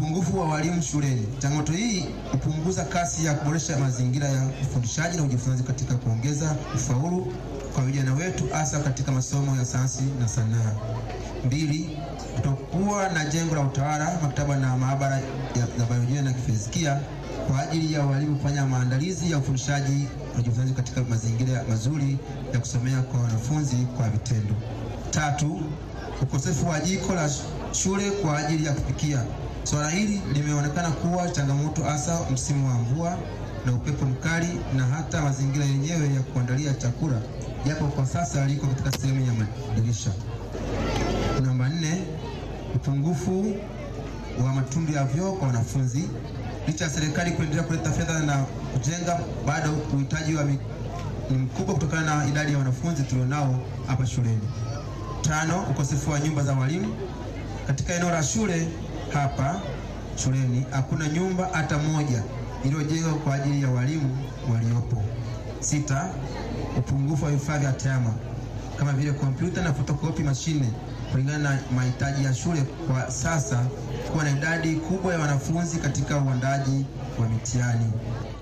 Upungufu wa walimu shuleni. Changamoto hii hupunguza kasi ya kuboresha mazingira ya ufundishaji na ujifunzaji katika kuongeza ufaulu kwa vijana wetu hasa katika masomo ya sayansi na sanaa. Mbili, kutokuwa na jengo la utawala, maktaba na maabara ya, ya biolojia na kifizikia kwa ajili ya walimu kufanya maandalizi ya ufundishaji na ujifunzaji katika mazingira mazuri ya kusomea kwa wanafunzi kwa vitendo. Tatu, ukosefu wa jiko la shule kwa ajili ya kupikia. Swala hili limeonekana kuwa changamoto hasa msimu wa mvua na upepo mkali na hata mazingira yenyewe ya kuandalia chakula, japo kwa sasa liko katika sehemu ya madirisha. Namba nne, upungufu wa matundu ya vyoo kwa wanafunzi. Licha ya serikali kuendelea kuleta fedha na kujenga, bado uhitaji wa mi- ni mkubwa kutokana na idadi ya wanafunzi tulionao hapa shuleni. Tano, ukosefu wa nyumba za walimu katika eneo la shule hapa shuleni hakuna nyumba hata moja iliyojengwa kwa ajili ya walimu waliopo. Sita, upungufu wa vifaa vya tehama kama vile kompyuta na fotokopi mashine kulingana na mahitaji ya shule kwa sasa, kuwa na idadi kubwa ya wanafunzi katika uandaji wa mitihani.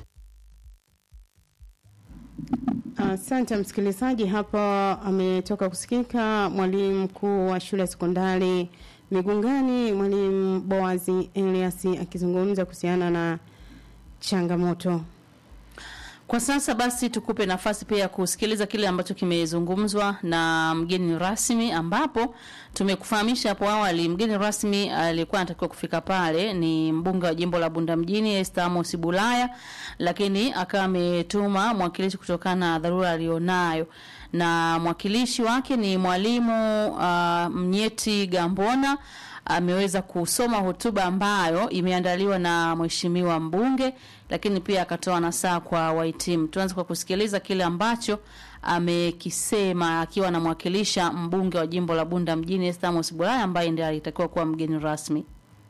Asante msikilizaji, hapo ametoka kusikika mwalimu mkuu wa shule ya sekondari Migungani, mwalimu Boazi Elias akizungumza kuhusiana na changamoto. Kwa sasa basi tukupe nafasi pia ya kusikiliza kile ambacho kimezungumzwa na mgeni rasmi, ambapo tumekufahamisha hapo awali, mgeni rasmi aliyekuwa anatakiwa kufika pale ni mbunge wa jimbo la Bunda mjini Esther Amos Bulaya, lakini akawa ametuma mwakilishi kutokana na dharura alionayo, na mwakilishi wake ni mwalimu uh, Mnyeti Gambona ameweza kusoma hotuba ambayo imeandaliwa na mheshimiwa mbunge, lakini pia akatoa nasaa kwa wahitimu. Tuanze kwa kusikiliza kile ambacho amekisema akiwa anamwakilisha mbunge wa jimbo la Bunda mjini Esther Amos Bulaya ambaye ndiye alitakiwa kuwa mgeni rasmi.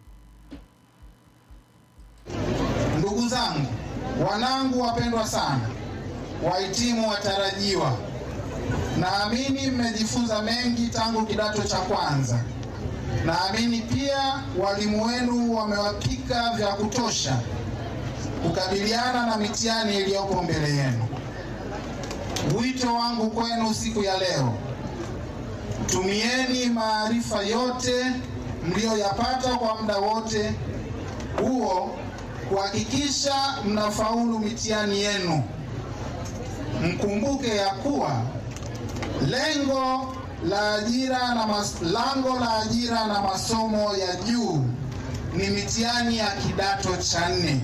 Ndugu zangu, wanangu wapendwa sana, wahitimu watarajiwa, naamini mmejifunza mengi tangu kidato cha kwanza. Naamini pia walimu wenu wamewapika vya kutosha kukabiliana na mitihani iliyopo mbele yenu. Wito wangu kwenu siku ya leo, tumieni maarifa yote mliyoyapata kwa muda wote huo kuhakikisha mnafaulu mitihani yenu. Mkumbuke ya kuwa lengo la ajira na mas, lango la ajira na masomo ya juu ni mitihani ya kidato cha nne.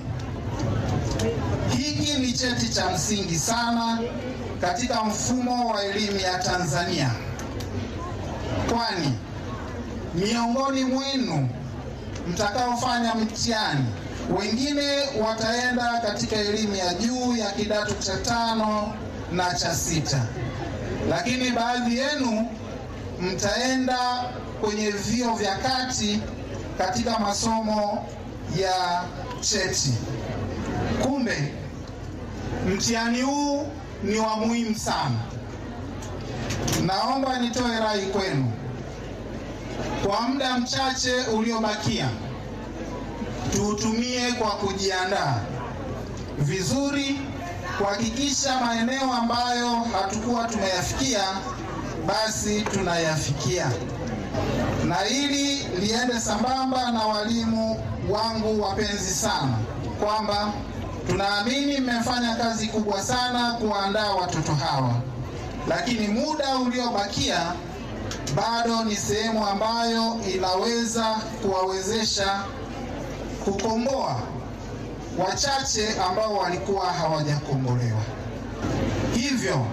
Hiki ni cheti cha msingi sana katika mfumo wa elimu ya Tanzania, kwani miongoni mwenu mtakaofanya mtihani wengine wataenda katika elimu ya juu ya kidato cha tano na cha sita, lakini baadhi yenu mtaenda kwenye vio vya kati katika masomo ya cheti. Kumbe mtihani huu ni wa muhimu sana. Naomba nitoe rai kwenu kwa muda mchache uliobakia tuutumie kwa kujiandaa vizuri, kuhakikisha maeneo ambayo hatukuwa tumeyafikia basi tunayafikia, na ili liende sambamba na walimu wangu wapenzi sana, kwamba tunaamini mmefanya kazi kubwa sana kuwaandaa watoto hawa, lakini muda uliobakia bado ni sehemu ambayo inaweza kuwawezesha kukomboa wachache ambao walikuwa hawajakombolewa. Hivyo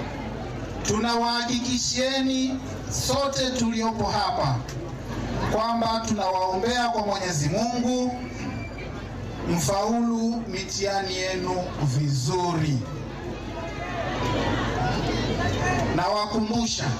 tunawahakikishieni sote tuliopo hapa kwamba tunawaombea kwa Mwenyezi Mungu mfaulu mitihani yenu vizuri. Nawakumbusha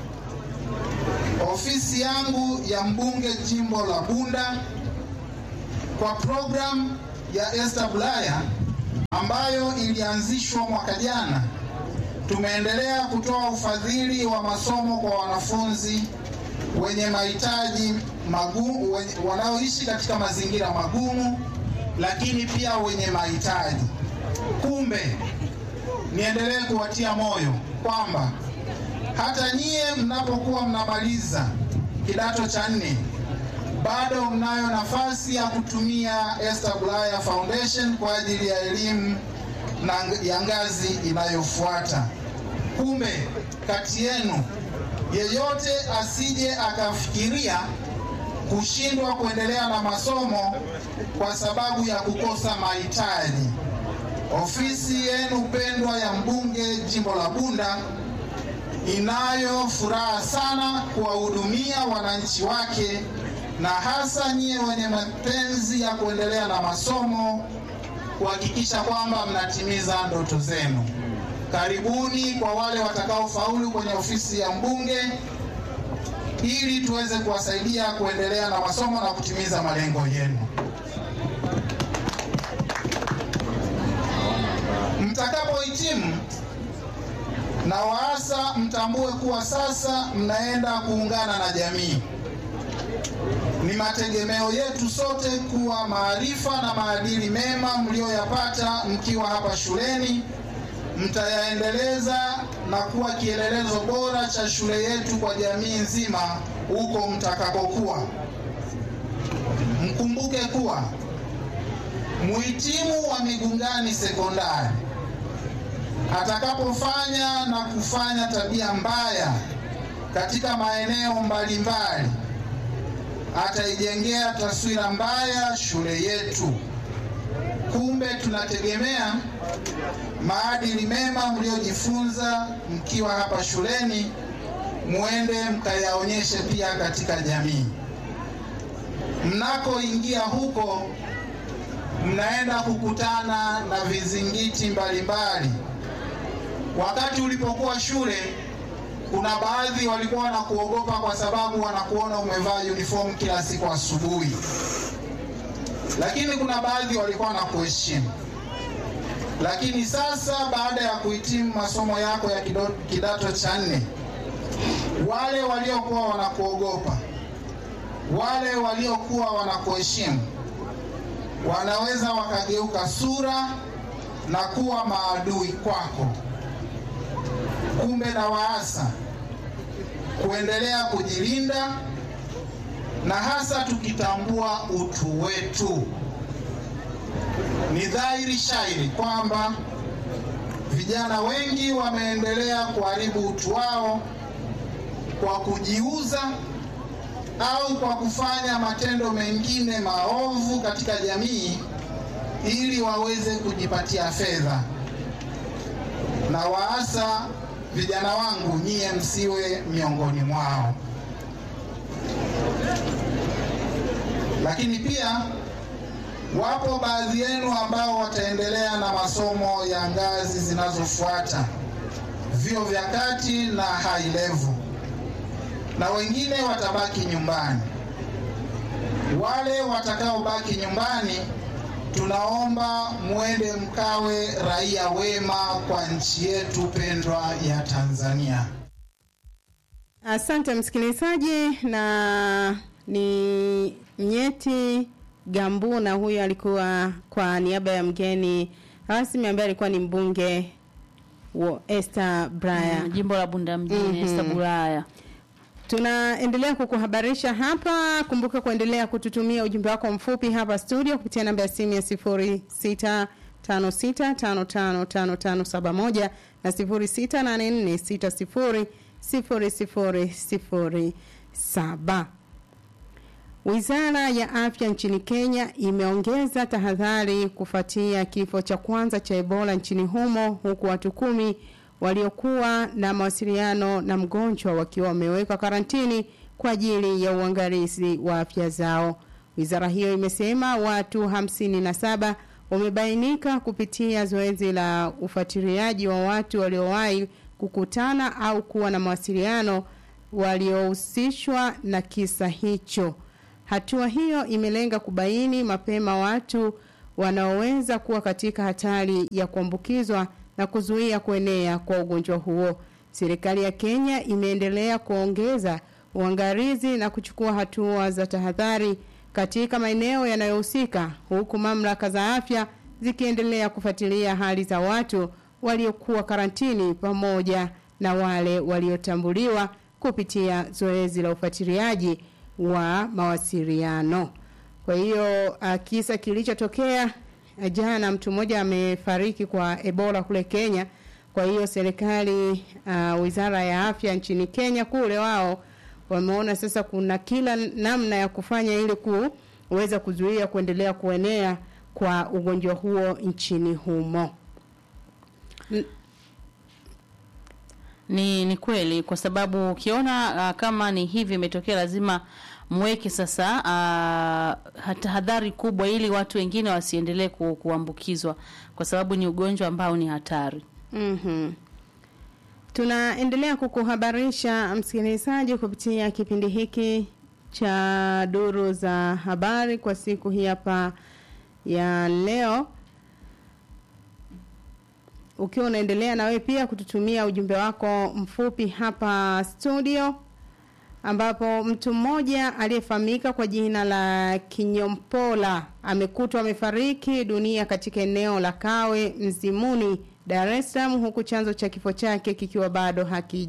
ofisi yangu ya mbunge jimbo la Bunda kwa programu ya Esther Bulaya ambayo ilianzishwa mwaka jana, tumeendelea kutoa ufadhili wa masomo kwa wanafunzi wenye mahitaji magumu, wenye- wanaoishi katika mazingira magumu, lakini pia wenye mahitaji. Kumbe niendelee kuwatia moyo kwamba hata nyie mnapokuwa mnamaliza kidato cha nne bado mnayo nafasi ya kutumia Esther Bulaya Foundation kwa ajili ya elimu na ya ngazi inayofuata. Kumbe kati yenu yeyote asije akafikiria kushindwa kuendelea na masomo kwa sababu ya kukosa mahitaji. Ofisi yenu pendwa ya mbunge jimbo la Bunda inayo furaha sana kuwahudumia wananchi wake na hasa nyie wenye mapenzi ya kuendelea na masomo kuhakikisha kwamba mnatimiza ndoto zenu. Karibuni kwa wale watakaofaulu kwenye ofisi ya mbunge ili tuweze kuwasaidia kuendelea na masomo na kutimiza malengo yenu. Mtakapohitimu na waasa mtambue kuwa sasa mnaenda kuungana na jamii. Ni mategemeo yetu sote kuwa maarifa na maadili mema mlioyapata mkiwa hapa shuleni mtayaendeleza na kuwa kielelezo bora cha shule yetu kwa jamii nzima huko mtakapokuwa. Mkumbuke kuwa muhitimu wa Migungani Sekondari atakapofanya na kufanya tabia mbaya katika maeneo mbalimbali ataijengea taswira mbaya shule yetu. Kumbe tunategemea maadili mema mliojifunza mkiwa hapa shuleni muende mkayaonyeshe pia katika jamii. Mnakoingia huko, mnaenda kukutana na vizingiti mbalimbali. Wakati ulipokuwa shule, kuna baadhi walikuwa wanakuogopa kwa sababu wanakuona umevaa uniform kila siku asubuhi, lakini kuna baadhi walikuwa wanakuheshimu. Lakini sasa baada ya kuhitimu masomo yako ya kido- kidato cha nne, wale waliokuwa wanakuogopa, wale waliokuwa wanakuheshimu, wanaweza wakageuka sura na kuwa maadui kwako. Kumbe na waasa kuendelea kujilinda na hasa tukitambua utu wetu. Ni dhahiri shairi kwamba vijana wengi wameendelea kuharibu utu wao kwa kujiuza au kwa kufanya matendo mengine maovu katika jamii ili waweze kujipatia fedha. Na waasa vijana wangu, nyie msiwe miongoni mwao. Lakini pia wapo baadhi yenu ambao wataendelea na masomo ya ngazi zinazofuata, vyuo vya kati na high level, na wengine watabaki nyumbani. Wale watakaobaki nyumbani, tunaomba mwende mkawe raia wema kwa nchi yetu pendwa ya Tanzania. Asante msikilizaji, na ni Mnyeti Gambuna, huyo alikuwa kwa niaba ya mgeni rasmi ambaye alikuwa ni mbunge wa Esther Braya. Mm, jimbo la Bunda mjini Mhm. Esther Bulaya. Tunaendelea kukuhabarisha hapa. Kumbuka kuendelea kututumia ujumbe wako mfupi hapa studio kupitia namba ya simu ya 0656555571 na 0684600007. Wizara ya Afya nchini Kenya imeongeza tahadhari kufuatia kifo cha kwanza cha Ebola nchini humo huku watu kumi waliokuwa na mawasiliano na mgonjwa wakiwa wamewekwa karantini kwa ajili ya uangalizi wa afya zao. Wizara hiyo imesema watu hamsini na saba wamebainika kupitia zoezi la ufuatiliaji wa watu waliowahi kukutana au kuwa na mawasiliano waliohusishwa na kisa hicho. Hatua hiyo imelenga kubaini mapema watu wanaoweza kuwa katika hatari ya kuambukizwa na kuzuia kuenea kwa ugonjwa huo. Serikali ya Kenya imeendelea kuongeza uangalizi na kuchukua hatua za tahadhari katika maeneo yanayohusika huku mamlaka za afya zikiendelea kufuatilia hali za watu waliokuwa karantini pamoja na wale waliotambuliwa kupitia zoezi la ufuatiliaji wa mawasiliano. Kwa hiyo uh, kisa kilichotokea uh, jana mtu mmoja amefariki kwa Ebola kule Kenya. Kwa hiyo serikali uh, Wizara ya Afya nchini Kenya kule wao wameona sasa kuna kila namna ya kufanya ili kuweza kuzuia kuendelea kuenea kwa ugonjwa huo nchini humo. N Ni ni kweli kwa sababu ukiona uh, kama ni hivi imetokea lazima mweke sasa uh, tahadhari kubwa ili watu wengine wasiendelee ku, kuambukizwa kwa sababu ni ugonjwa ambao ni hatari. Mhm. Tunaendelea kukuhabarisha msikilizaji kupitia kipindi hiki cha duru za habari kwa siku hii hapa ya leo. Ukiwa unaendelea na wewe pia kututumia ujumbe wako mfupi hapa studio ambapo mtu mmoja aliyefahamika kwa jina la Kinyompola amekutwa amefariki dunia katika eneo la Kawe Mzimuni, Dar es Salaam, huku chanzo cha kifo chake kikiwa bado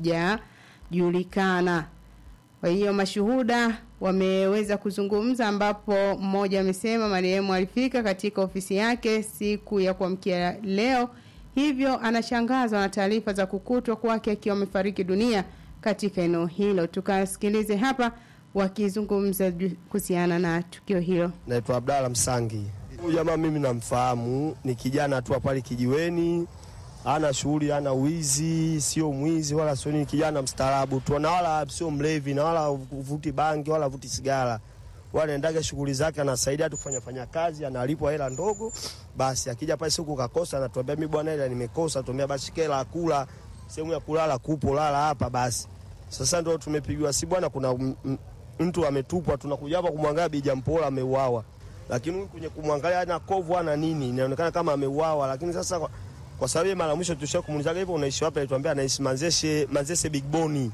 hakijajulikana. Kwa hiyo mashuhuda wameweza kuzungumza, ambapo mmoja amesema marehemu alifika katika ofisi yake siku ya kuamkia leo, hivyo anashangazwa na taarifa za kukutwa kwake akiwa amefariki dunia katika eneo hilo. Tukasikilize hapa wakizungumza kuhusiana na tukio hilo. Naitwa Abdalla Msangi. Huyu jamaa mimi namfahamu, ni kijana tu pale kijiweni, ana shughuli, ana wizi, sio mwizi wala sio nini, kijana mstaarabu tu, na wala sio mlevi na wala vuti bangi wala vuti sigara, wala endaga shughuli zake, anasaidia tu kufanya fanya kazi, analipwa hela ndogo. Basi akija pale siku kakosa, anatuambia mimi bwana, hela nimekosa, tuambia basi kela kula, sehemu ya kulala kupo, lala hapa basi. Sasa ndio tumepigiwa si bwana, kuna m- m- mtu ametupwa, tunakuja hapa kumwangalia Bija Mpola ameuawa, lakini huyu kwenye kumwangalia ana kovu ana nini, inaonekana kama ameuawa. Lakini sasa kwa, kwa sababu yeye mara mwisho tushia kumuulizaga hivyo, unaishi wapi? Alituambia anaishi Manzese, Manzese Big Boni.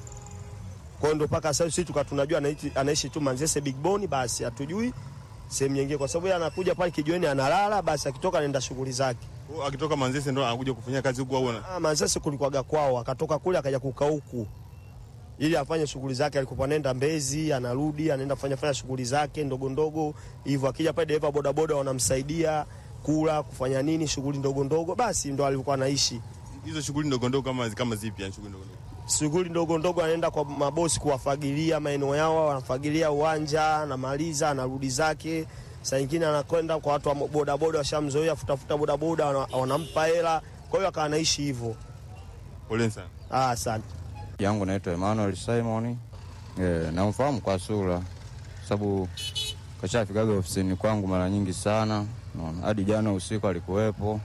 Kwa hiyo ndo mpaka sasa sisi tuka tunajua anaishi, anaishi tu Manzese Big Boni, basi hatujui sehemu nyingine, kwa sababu yeye anakuja pale kijiweni analala, basi akitoka anaenda shughuli zake. Kwa hiyo akitoka Manzese ndo anakuja kufanyia kazi huku au ana- Ah, Manzese kulikuwaga kwao, akatoka kule akaja kukaa huku ili afanye shughuli zake. Alikuwa anaenda Mbezi, anarudi anaenda kufanya fanya shughuli zake ndogo ndogo hivyo. Akija pale dereva bodaboda wanamsaidia kula, kufanya nini, shughuli ndogo ndogo, basi ndo alikuwa anaishi. hizo shughuli ndogo ndogo kama kama zipi yani shughuli ndogo ndogo. Shughuli ndogo ndogo, anaenda kwa mabosi kuwafagilia maeneo yao, anafagilia uwanja, anamaliza, anarudi zake. Saa nyingine anakwenda kwa watu wa bodaboda, washamzoea futafuta bodaboda, wana- wanampa hela. Kwa hiyo akawa anaishi hivyo. Poleni sana. Ah, asante. yangu naitwa Emmanuel Simon. Eh, namfahamu kwa sura sababu kashafikaga ofisini kwangu mara nyingi sana, unaona hadi jana usiku alikuwepo.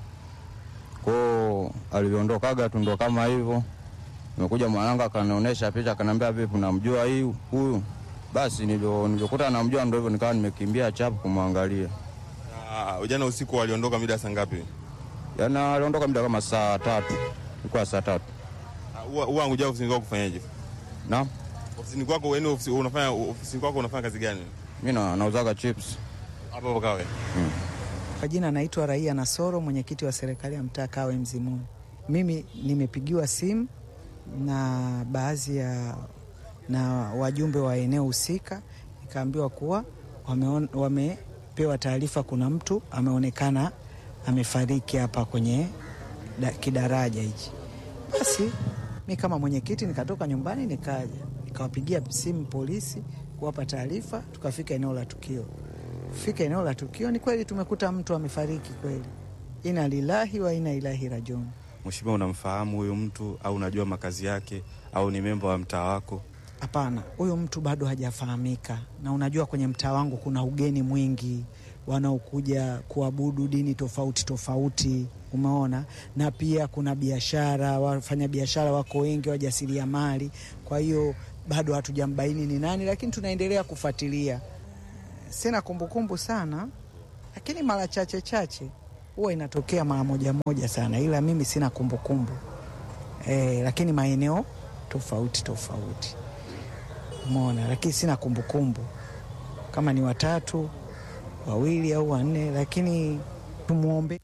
Kwao aliondokaga tu ndo kama hivyo. Nimekuja mwanangu akanionyesha picha, akaniambia vipi, namjua hii huyu. Basi nilivyo nilivyokuta namjua, ndo hivyo nikawa nimekimbia chapu kumwangalia. Ah, jana usiku waliondoka mida saa ngapi? Yana aliondoka muda kama saa tatu, ilikuwa saa tatu Ah, Huwa huwa anakuja ofisini kwako kufanyaje? na Ofisini kwako wewe ofisi unafanya ofisini kwako unafanya kazi gani? mi na- nauzaga chips. Hapo hapo Kawe. Kwa jina naitwa Raia Nasoro, mwenyekiti wa serikali ya mtaa Kawe Mzimuni. Mimi nimepigiwa simu na baadhi ya na wajumbe wa eneo husika, nikaambiwa kuwa wameon, wamepewa taarifa kuna mtu ameonekana amefariki hapa kwenye da, kidaraja hichi. Basi mi kama mwenyekiti nikatoka nyumbani nikaja nikawapigia simu polisi kuwapa taarifa, tukafika eneo la tukio fika eneo la tukio, ni kweli tumekuta mtu amefariki kweli. Ina lilahi wa ina ilahi rajiun. Mheshimiwa, unamfahamu huyu mtu au unajua makazi yake au ni memba wa mtaa wako? Hapana, huyu mtu bado hajafahamika, na unajua kwenye mtaa wangu kuna ugeni mwingi wanaokuja kuabudu dini tofauti tofauti, umeona, na pia kuna biashara, wafanya biashara wako wengi, wajasiriamali. Kwa hiyo bado hatujambaini ni nani, lakini tunaendelea kufuatilia. Sina kumbukumbu sana, lakini mara chache chache huwa inatokea mara moja moja sana, ila mimi sina kumbukumbu e, lakini maeneo tofauti tofauti Umeona, lakini sina kumbukumbu kama ni watatu, wawili au wanne, lakini tumwombe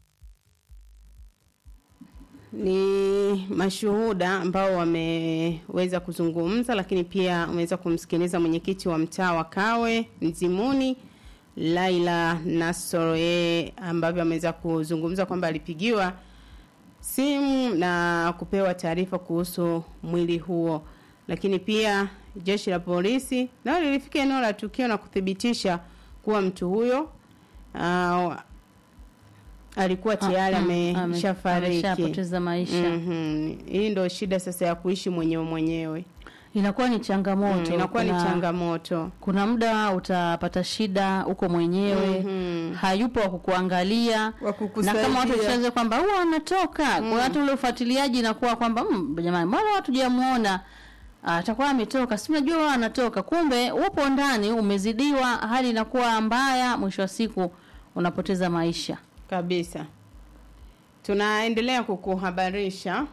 ni mashuhuda ambao wameweza kuzungumza, lakini pia umeweza kumsikiliza mwenyekiti wa mtaa wa Kawe Nzimuni Laila Nasoro, yeye ambavyo ameweza kuzungumza kwamba alipigiwa simu na kupewa taarifa kuhusu mwili huo, lakini pia jeshi la polisi nao lilifika eneo la tukio na kuthibitisha kuwa mtu huyo uh, alikuwa tayari Ah, mm, ameshafariki ameshapoteza maisha. Mhm. Hii ndio shida sasa ya kuishi mwenyewe mwenyewe. Inakuwa ni changamoto. Mm, inakuwa ni Kuna- changamoto. Kuna muda utapata shida huko mwenyewe Mhm. hayupo wa kukuangalia na kukusaidia. kama watu washaanza kwamba huwa anatoka Mm. kwa watu ule ufuatiliaji inakuwa kwamba mm, jamani mbona watu jamuona atakuwa ametoka si unajua wao anatoka kumbe upo ndani umezidiwa hali inakuwa mbaya mwisho wa siku unapoteza maisha kabisa tunaendelea kukuhabarisha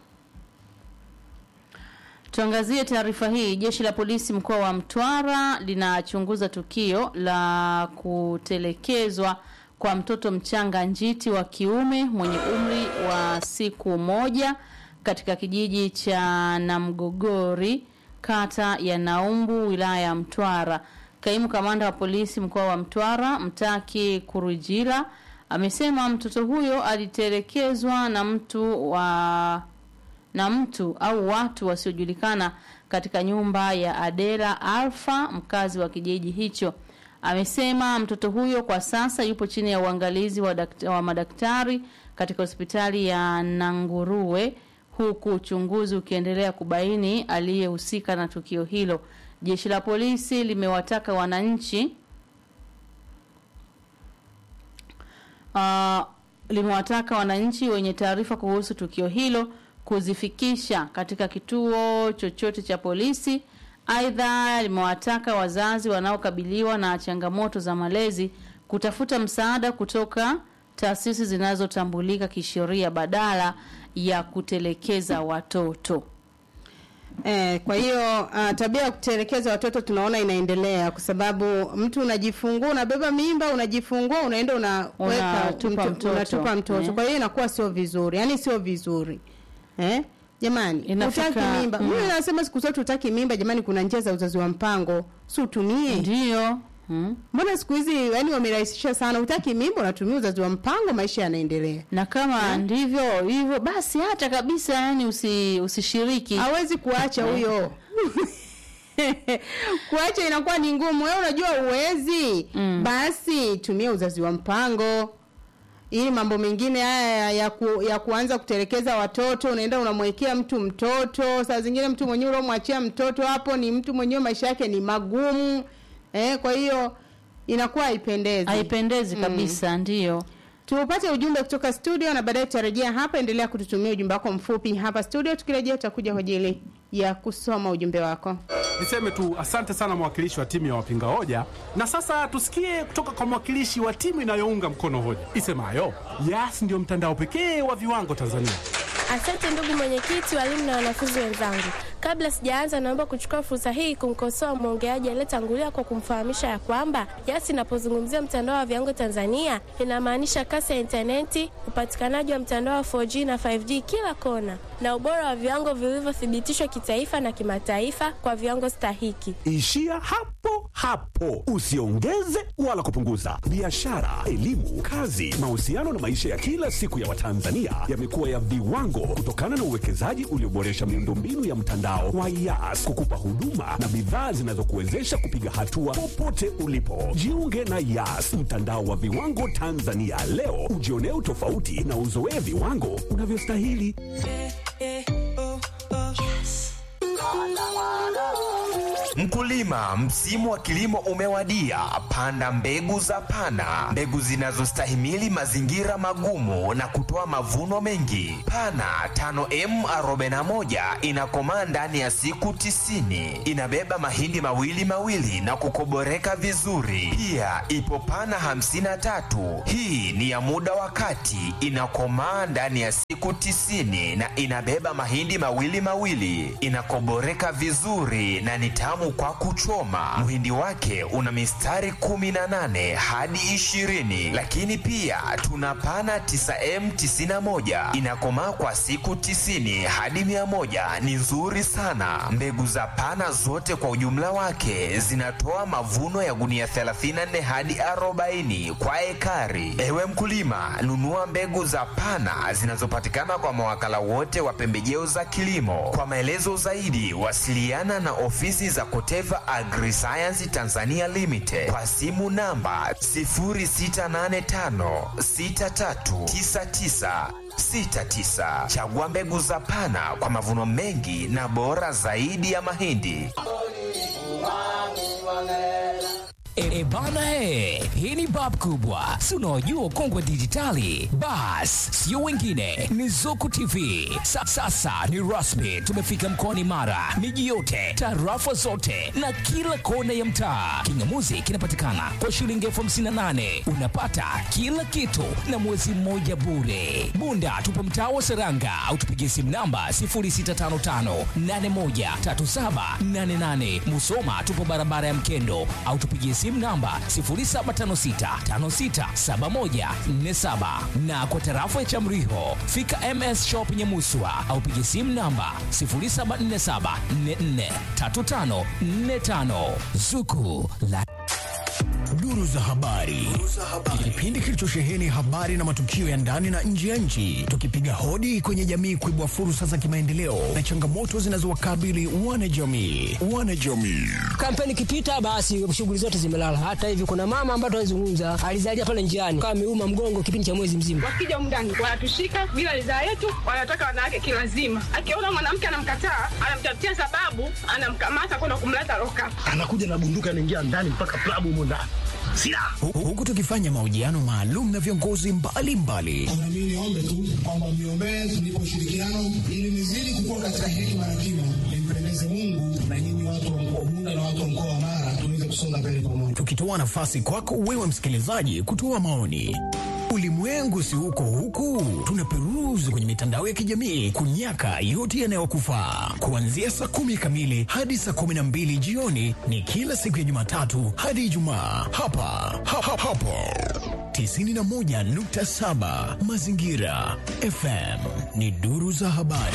Tuangazie taarifa hii. Jeshi la polisi mkoa wa Mtwara linachunguza tukio la kutelekezwa kwa mtoto mchanga njiti wa kiume mwenye umri wa siku moja katika kijiji cha Namgogori kata ya Naumbu wilaya ya Mtwara. Kaimu kamanda wa polisi mkoa wa Mtwara Mtaki Kurujila amesema mtoto huyo alitelekezwa na mtu wa na mtu au watu wasiojulikana katika nyumba ya Adela Alfa, mkazi wa kijiji hicho. Amesema mtoto huyo kwa sasa yupo chini ya uangalizi wa, dakt wa madaktari katika hospitali ya Nanguruwe huku uchunguzi ukiendelea kubaini aliyehusika na tukio hilo. Jeshi la polisi limewataka wananchi uh, limewataka wananchi wenye taarifa kuhusu tukio hilo kuzifikisha katika kituo chochote cha polisi. Aidha, limewataka wazazi wanaokabiliwa na changamoto za malezi kutafuta msaada kutoka taasisi zinazotambulika kisheria badala ya kutelekeza watoto. Eh, kwa hiyo uh, tabia ya kutelekeza watoto tunaona inaendelea kwa sababu mtu unajifungua unabeba mimba unajifungua unaenda unaweka Unatupa mto- mtoto. unatupa mtoto. Eh. Kwa hiyo inakuwa sio vizuri. Yaani sio vizuri. Eh? Jamani, Inafika- utaki mimba. mm. Mimi nasema siku zote utaki mimba jamani kuna njia za uzazi wa mpango. Si utumie. Ndio. Mbona siku hizi yani wamerahisisha sana utaki mimba unatumia uzazi wa mpango maisha yanaendelea. Na kama ndivyo hivyo basi hata kabisa yani usi, usishiriki. Hawezi kuacha huyo. kuacha inakuwa ni ngumu. Wewe unajua uwezi. Basi tumia uzazi wa mpango. Ili mambo mengine haya ya, ku, ya kuanza kutelekeza watoto, unaenda unamwekea mtu mtoto, saa zingine mtu mwenyewe uliomwachia mtoto hapo ni mtu mwenyewe maisha yake ni magumu. Eh, kwa hiyo inakuwa haipendezi. Haipendezi kabisa, ndio. Tupate ujumbe kutoka studio na baadaye tutarejea hapa. Endelea kututumia ujumbe wako mfupi hapa studio. Tukirejea tutakuja kwa ajili ya kusoma ujumbe wako. Niseme tu asante sana mwakilishi wa timu ya wapinga hoja, na sasa tusikie kutoka kwa mwakilishi wa timu inayounga mkono hoja isemayo Yas ndio mtandao pekee wa viwango Tanzania. Asante ndugu mwenyekiti, walimu na wanafunzi wenzangu. Kabla sijaanza, naomba kuchukua fursa hii kumkosoa mwongeaji aliyetangulia kwa kumfahamisha ya kwamba Yas inapozungumzia mtandao wa viwango Tanzania inamaanisha kasi ya intaneti, upatikanaji wa mtandao wa 4G na 5G kila kona, na ubora wa viwango vilivyothibitishwa kitaifa na kimataifa kwa viwango stahiki. Ishia hapo hapo, usiongeze wala kupunguza. Biashara, elimu, kazi, mahusiano na maisha ya kila siku ya Watanzania yamekuwa ya viwango kutokana na uwekezaji ulioboresha miundombinu ya mtandao wa Yas kukupa huduma na bidhaa zinazokuwezesha kupiga hatua popote ulipo. Jiunge na Yas, mtandao wa viwango Tanzania leo, ujionee utofauti na uzoee viwango unavyostahili. Mkulima, msimu wa kilimo umewadia. Panda mbegu za Pana, mbegu zinazostahimili mazingira magumu na kutoa mavuno mengi. Pana 5M41 inakomaa ndani ya siku tisini. Inabeba mahindi mawili mawili na kukoboreka vizuri. Pia ipo Pana 53, hii ni ya muda wa kati, inakomaa ndani ya siku siku tisini na inabeba mahindi mawili mawili. Inakoboreka vizuri na ni tamu kwa kuchoma. Mhindi wake una mistari 18 hadi 20, lakini pia tuna pana 9M 91 inakomaa kwa siku tisini hadi mia moja. Ni nzuri sana. Mbegu za pana zote kwa ujumla wake zinatoa mavuno ya gunia 34 hadi 40 kwa ekari. Ewe mkulima, nunua mbegu za pana zinazopatikana kwa mawakala wote wa pembejeo za kilimo. Kwa maelezo zaidi, wasiliana na ofisi za Koteva Agriscience Tanzania Limited kwa simu namba 0685639969. Chagua mbegu za pana kwa mavuno mengi na bora zaidi ya mahindi. E, e bana e, hii ni bab kubwa, si unaojua kongwe dijitali. Bas, sio wengine, ni Zuku TV. Sa, sasa ni rasmi, tumefika mkoani Mara, miji yote, tarafa zote na kila kona ya mtaa. Kingamuzi kinapatikana kwa shilingi elfu hamsini na nane unapata kila kitu na mwezi mmoja bure. Bunda tupo mtaa wa Seranga au tupigie simu namba 0655813788. Musoma tupo barabara ya Mkendo au tupigie simu namba 0756567147 na kwa tarafa ya Chamriho fika MS Shop Nyamuswa au pigie simu namba 0747443545 Zuku la Duru za habari, kipindi kilichosheheni habari na matukio ya ndani na nje ya nchi, tukipiga hodi kwenye jamii kuibua fursa za kimaendeleo na changamoto zinazowakabili wanajamii. Wanajamii Kampeni ikipita basi shughuli zote zimelala. Hata hivi kuna mama ambaye tunazungumza alizalia pale njiani kama ameuma mgongo kipindi cha mwezi mzima. Wakija mndani wanatushika bila ridhaa yetu, wanataka wanawake kilazima. Akiona mwanamke anamkataa, anamtafutia sababu, anamkamata kwenda kumleta loka. anakuja na bunduki anaingia ndani mpaka klabu humo ndani silaha, Hu- huku tukifanya mahojiano maalum na viongozi mbalimbali Na mimi niombe tu kwamba mniombee tunipe ushirikiano ili nizidi kukua katika hekima na kima, nimpendeze Mungu na nyinyi watu wa mkoa Bunda na watu wa mkoa wa Mara tuweze kusonga mbele pamoja. tukitoa nafasi kwako wewe msikilizaji kutoa maoni. Ulimwengu si huko huku, tunaperuzi kwenye mitandao ya kijamii kunyaka yote yanayokufaa. Kuanzia saa kumi kamili hadi saa kumi na mbili jioni ni kila siku ya Jumatatu hadi Ijumaa hapa ha, ha, hapo 91.7 Mazingira FM ni duru za habari.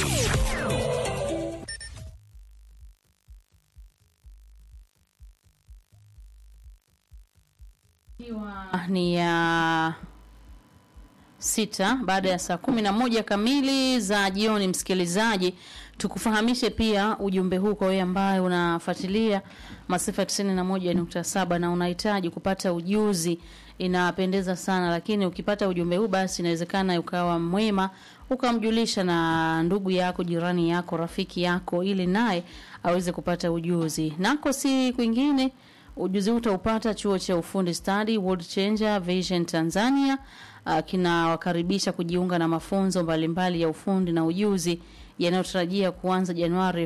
ni ya sita baada ya saa kumi na moja kamili za jioni. Msikilizaji, tukufahamishe pia ujumbe huu kwa wewe ambaye unafuatilia masafa tisini na moja nukta saba na unahitaji kupata ujuzi, inapendeza sana. Lakini ukipata ujumbe huu, basi inawezekana ukawa mwema ukamjulisha na ndugu yako, jirani yako, rafiki yako, ili naye aweze kupata ujuzi. Nako si kwingine Ujuzi huu utaupata chuo cha ufundi stadi World Changer Vision Tanzania. Uh, kinawakaribisha kujiunga na mafunzo mbalimbali ya ufundi na ujuzi yanayotarajia kuanza Januari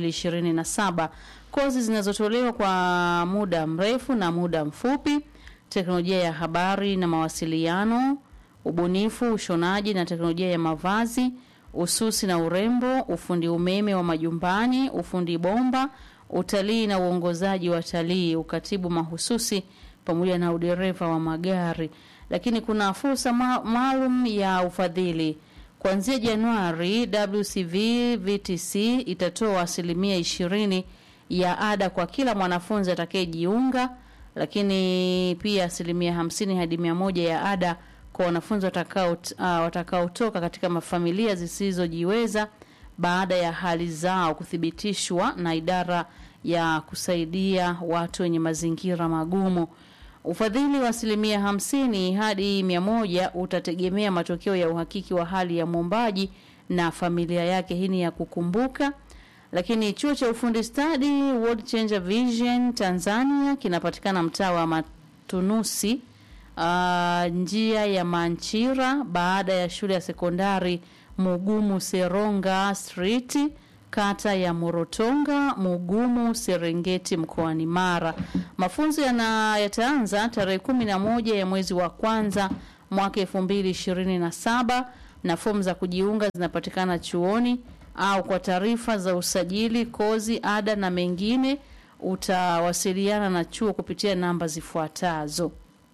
2027. Kozi zinazotolewa kwa muda mrefu na muda mfupi: teknolojia ya habari na mawasiliano, ubunifu, ushonaji na teknolojia ya mavazi, ususi na urembo, ufundi umeme wa majumbani, ufundi bomba, utalii na uongozaji wa talii, ukatibu mahususi pamoja na udereva wa magari. Lakini kuna fursa ma- maalum ya ufadhili kuanzia Januari. WCV VTC itatoa asilimia ishirini ya ada kwa kila mwanafunzi atakayejiunga, lakini pia asilimia hamsini hadi mia moja ya ada kwa wanafunzi watakao uh, watakaotoka katika mafamilia zisizojiweza baada ya hali zao kuthibitishwa na idara ya kusaidia watu wenye mazingira magumu. Ufadhili wa asilimia hamsini hadi mia moja utategemea matokeo ya uhakiki wa hali ya mwombaji na familia yake. Hii ni ya kukumbuka. Lakini chuo cha ufundi stadi World Changer Vision Tanzania kinapatikana mtaa wa Matunusi, uh, njia ya Manchira, baada ya shule ya sekondari Mugumu Seronga Street, kata ya Morotonga, Mugumu, Serengeti, mkoani Mara. Mafunzo yana yataanza tarehe kumi na moja ya mwezi wa kwanza mwaka elfu mbili ishirini na saba na fomu za kujiunga zinapatikana chuoni au kwa taarifa za usajili, kozi, ada na mengine utawasiliana na chuo kupitia namba zifuatazo.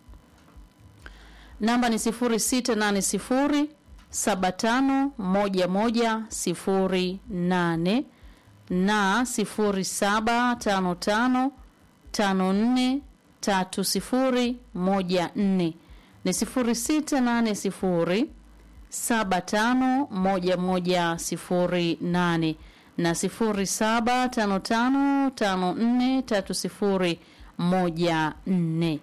Namba ni 0680 751108 na 0755 54 3014 ni 0680 751108 na 0755543014.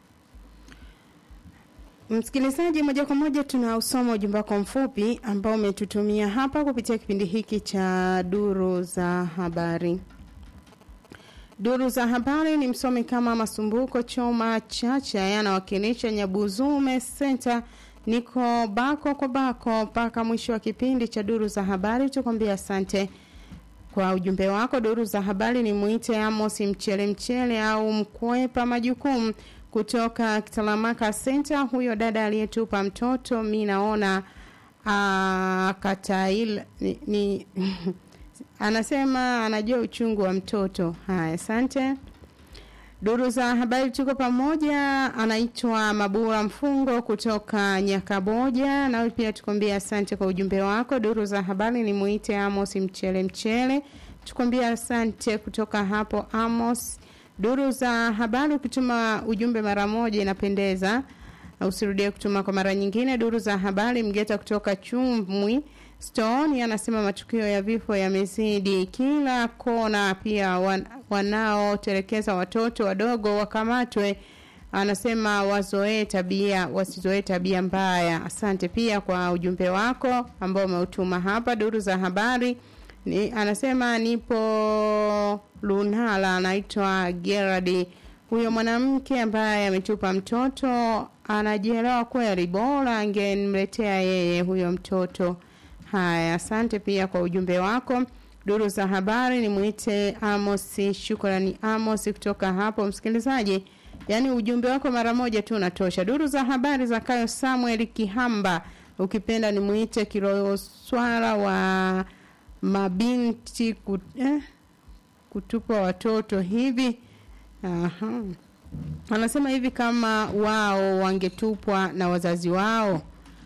Msikilizaji, moja kwa moja tunausoma ujumbe wako mfupi ambao umetutumia hapa kupitia kipindi hiki cha duru za habari. Duru za habari ni msomi kama Masumbuko Choma Chacha yanawakilisha Nyabuzume Center. Niko bako kwa bako mpaka mwisho wa kipindi cha duru za habari. Tukwambia asante kwa ujumbe wako. Duru za habari ni mwite Amos Mchele Mchele au mkwepa majukumu kutoka Kitalamaka Center. Huyo dada aliyetupa mtoto mi naona katail ni, ni anasema anajua uchungu wa mtoto. Haya, asante. Duru za habari tuko pamoja, anaitwa Mabura Mfungo kutoka Nyakaboja. Nawe pia tukwambia asante kwa ujumbe wako. Duru za habari ni muite Amos Mchele Mchele, tukwambia asante kutoka hapo Amos. Duru za habari, ukituma ujumbe mara moja inapendeza, usirudie kutuma kwa mara nyingine. Duru za habari, Mgeta kutoka Chumwi Stone anasema matukio ya vifo yamezidi kila kona, pia wan, wanaotelekeza watoto wadogo wakamatwe. Anasema wazoee tabia, wasizoee tabia mbaya. Asante pia kwa ujumbe wako ambao umeutuma hapa. Duru za habari ni, anasema nipo Lunala, anaitwa Gerard. Huyo mwanamke ambaye ametupa mtoto anajielewa kweli, bora angemletea yeye huyo mtoto. Haya, asante pia kwa ujumbe wako. Duru za habari ni mwite Amos, shukrani Amos kutoka hapo msikilizaji. Yaani ujumbe wako mara moja tu unatosha. Duru za habari za Kayo Samuel Kihamba, ukipenda ni mwite Kiroyo Swala wa mabinti kut, eh, kutupa watoto hivi. Aha. Anasema hivi kama wao wangetupwa na wazazi wao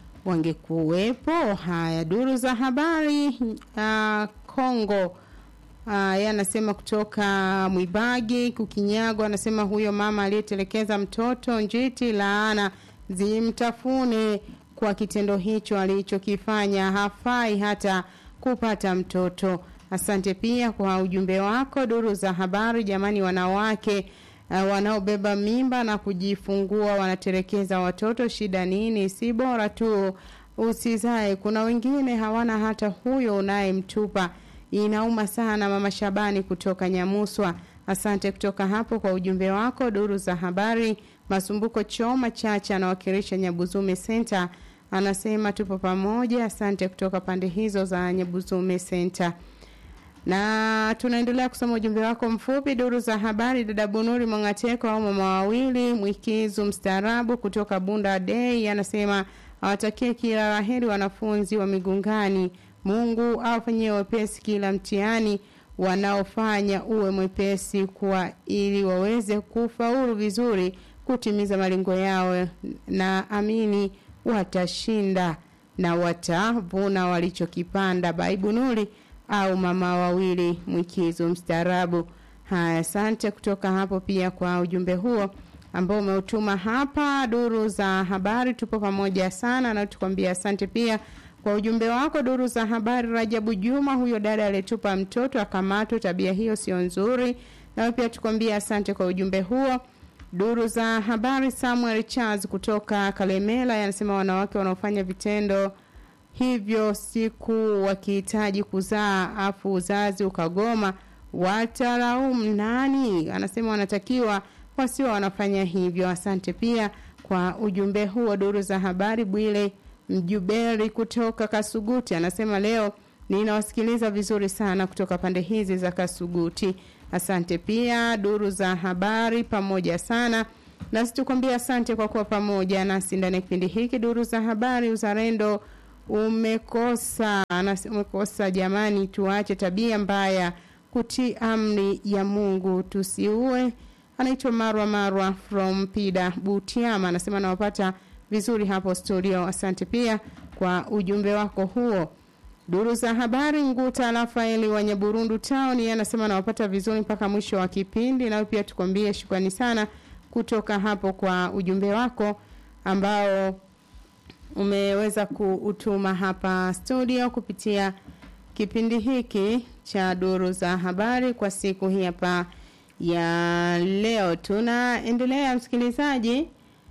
wangekuwepo. Haya, duru za habari uh, Kongo uh, yeye anasema kutoka Mwibagi Kukinyago, anasema huyo mama aliyetelekeza mtoto njiti, laana zimtafune kwa kitendo hicho alichokifanya, hafai hata kupata mtoto. Asante pia kwa ujumbe wako. Duru za habari, jamani, wanawake uh, wanaobeba mimba na kujifungua wanatelekeza watoto, shida nini? Si bora tu usizae. Kuna wengine hawana hata huyo unayemtupa. Inauma sana. Mama Shabani kutoka Nyamuswa, asante kutoka hapo kwa ujumbe wako. Duru za habari, Masumbuko Choma Chacha anawakilisha Nyabuzume Center, anasema tupo pamoja. Asante kutoka pande hizo za Nyabuzume Center na tunaendelea kusoma ujumbe wako mfupi. Duru za habari, dada Bunuri Mwangateko au mama wawili mwikizu mstaarabu kutoka Bunda Day anasema awatakie kila laheri wanafunzi wa Migungani. Mungu awafanyie wepesi kila mtihani wanaofanya uwe mwepesi kwa ili waweze kufaulu vizuri kutimiza malengo yao, na amini watashinda na watavuna walichokipanda. Baibunuri au mama wawili mwikizo mstaarabu. Haya, asante kutoka hapo pia kwa ujumbe huo ambao umeutuma hapa. Duru za habari, tupo pamoja sana na tukwambia asante pia kwa ujumbe wako. Duru za habari, Rajabu Juma, huyo dada aliyetupa mtoto akamatwa, tabia hiyo sio nzuri, na pia tukwambia asante kwa ujumbe huo. Duru za habari, Samuel Charles kutoka Kalemela yanasema wanawake wanaofanya vitendo hivyo siku wakihitaji kuzaa afu uzazi ukagoma watalaumu nani? Anasema wanatakiwa wasio wanafanya hivyo. Asante pia kwa ujumbe huo. Duru za habari, Bwile Mjuberi kutoka Kasuguti anasema leo ninawasikiliza vizuri sana kutoka pande hizi za Kasuguti. Asante pia. Duru za habari pamoja sana nasi tukwambia asante kwa kuwa pamoja nasi ndani ya kipindi hiki. Duru za habari, uzalendo umekosa anasema umekosa jamani tuache tabia mbaya kutii amri ya mungu tusiue anaitwa marwa marwa from pida butiama anasema nawapata vizuri hapo studio asante pia kwa ujumbe wako huo duru za habari nguta rafaeli wa nyaburundu town yeye anasema nawapata vizuri mpaka mwisho wa kipindi nawe pia tukwambie shukrani sana kutoka hapo kwa ujumbe wako ambao umeweza kuutuma hapa studio kupitia kipindi hiki cha duru za habari kwa siku hii hapa ya leo tunaendelea msikilizaji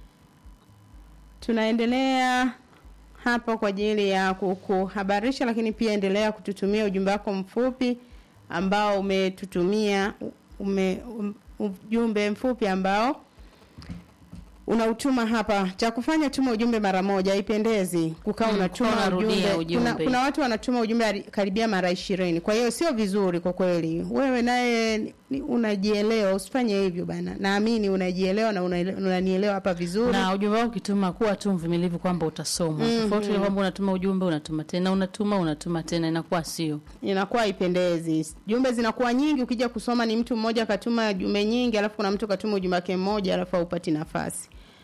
tunaendelea hapa kwa ajili ya kukuhabarisha lakini pia endelea kututumia ujumbe wako mfupi ambao umetutumia ume, um, ujumbe mfupi ambao unautuma hapa cha kufanya tuma ujumbe mara moja haipendezi kukaa Mm, unatuma kukaa unarudia ujumbe. ujumbe. Kuna, kuna watu wanatuma ujumbe ari- karibia mara ishirini kwa hiyo sio vizuri kwa kweli wewe naye ni- ni- unajielewa usifanye hivyo bana naamini unajielewa na unaele- unanielewa hapa vizuri na ujumbe wako ukituma kuwa tu mvumilivu kwamba utasomwa Mhm. tofauti ile kwamba unatuma ujumbe unatuma tena unatuma unatuma tena inakuwa sio inakuwa haipendezi jumbe zinakuwa nyingi ukija kusoma ni mtu mmoja akatuma jumbe nyingi alafu kuna mtu katuma ujumbe wake mmoja alafu haupati nafasi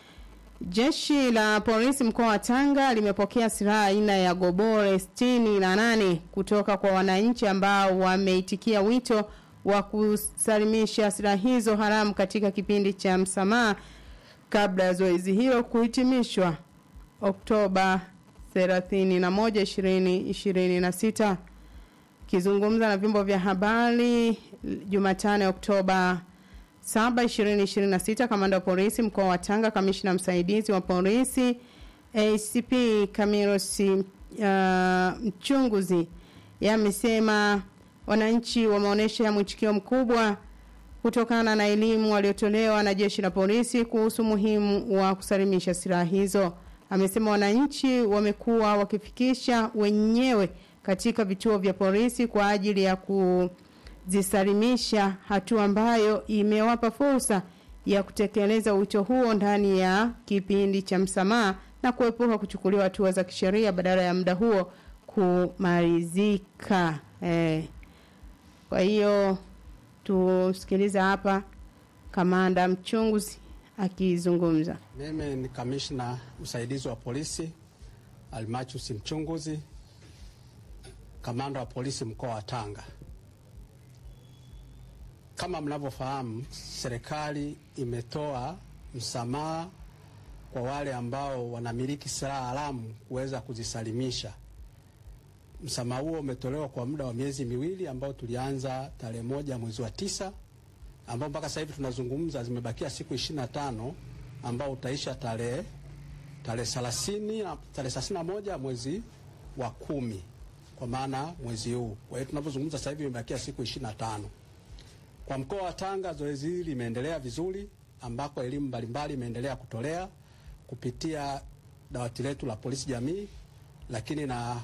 jeshi la polisi mkoa wa tanga limepokea silaha aina ya gobore sitini na nane kutoka kwa wananchi ambao wameitikia wito wa kusalimisha silaha hizo haramu katika kipindi cha msamaha kabla ya zoezi hilo kuhitimishwa oktoba 31 2026 Akizungumza na vyombo vya habari Jumatano Oktoba 7 2026, kamanda wa polisi mkoa wa Tanga, kamishna msaidizi wa polisi ACP Kamirosi uh, Mchunguzi yamesema wananchi wameonyesha mwitikio mkubwa kutokana na elimu waliotolewa na jeshi la polisi kuhusu umuhimu wa kusalimisha silaha hizo. Amesema wananchi wamekuwa wakifikisha wenyewe katika vituo vya polisi kwa ajili ya kuzisalimisha, hatua ambayo imewapa fursa ya kutekeleza wito huo ndani ya kipindi cha msamaha na kuepuka kuchukuliwa hatua za kisheria badala ya muda huo kumalizika. Eh, kwa hiyo tusikiliza hapa kamanda mchunguzi akizungumza. Mimi ni kamishna msaidizi wa polisi Almachus Mchunguzi, kamanda wa polisi mkoa wa Tanga. Kama mnavyofahamu, serikali imetoa msamaha kwa wale ambao wanamiliki silaha haramu kuweza kuzisalimisha. Msamaha huo umetolewa kwa muda wa miezi miwili ambao tulianza tarehe moja mwezi wa tisa ambao mpaka sasa hivi tunazungumza zimebakia siku ishirini na tano ambao utaisha tarehe tarehe thelathini tarehe thelathini na moja mwezi wa kumi kwa maana mwezi huu. Kwa hiyo tunavyozungumza sasa hivi imebakia siku ishirini na tano. Kwa mkoa wa Tanga zoezi hili limeendelea vizuri, ambako elimu mbalimbali imeendelea kutolea kupitia dawati letu la polisi jamii, lakini na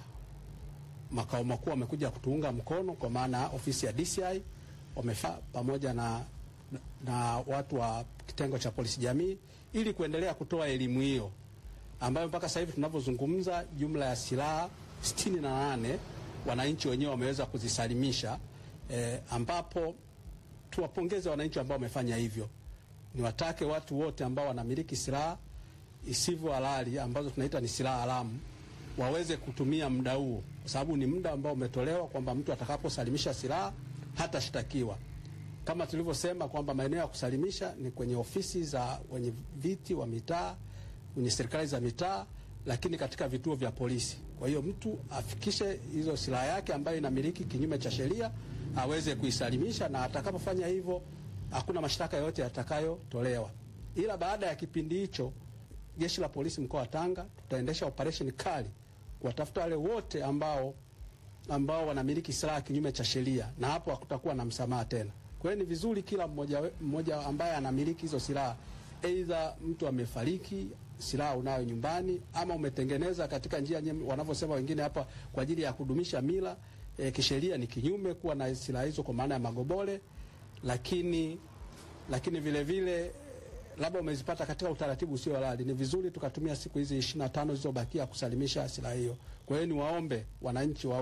makao makuu wamekuja kutuunga mkono kwa maana ofisi ya DCI wamefaa pamoja na, na watu wa kitengo cha polisi jamii ili kuendelea kutoa elimu hiyo ambayo mpaka sasa hivi tunavyozungumza jumla ya silaha sitini na nane wananchi wenyewe wameweza kuzisalimisha eh, ambapo tuwapongeze wananchi ambao wamefanya hivyo. Niwatake watu wote ambao wanamiliki silaha isivyo halali ambazo tunaita ni silaha haramu waweze kutumia muda huo, kwa sababu ni muda ambao umetolewa kwamba mtu atakaposalimisha silaha hatashtakiwa. Kama tulivyosema kwamba maeneo ya kusalimisha ni kwenye ofisi za wenye viti wa mitaa, kwenye serikali za mitaa, lakini katika vituo vya polisi. Kwa hiyo mtu afikishe hizo silaha yake ambayo inamiliki kinyume cha sheria aweze kuisalimisha, na atakapofanya hivyo hakuna mashtaka yoyote yatakayotolewa. Ila baada ya kipindi hicho, jeshi la polisi mkoa wa Tanga tutaendesha operation kali kuwatafuta wale wote ambao ambao wanamiliki silaha kinyume cha sheria, na hapo hakutakuwa na msamaha tena. Kwa hiyo ni vizuri kila mmoja, we- mmoja ambaye anamiliki hizo silaha, aidha mtu amefariki, silaha unayo nyumbani, ama umetengeneza katika njia nye- wanavyosema wengine hapa kwa ajili ya kudumisha mila e, kisheria ni kinyume kuwa na silaha hizo kwa maana ya magobole, lakini lakini vile vile labda umezipata katika utaratibu usio halali, ni vizuri tukatumia siku hizi ishirini na tano zilizobakia kusalimisha silaha hiyo. Kwa hiyo niwaombe wananchi wa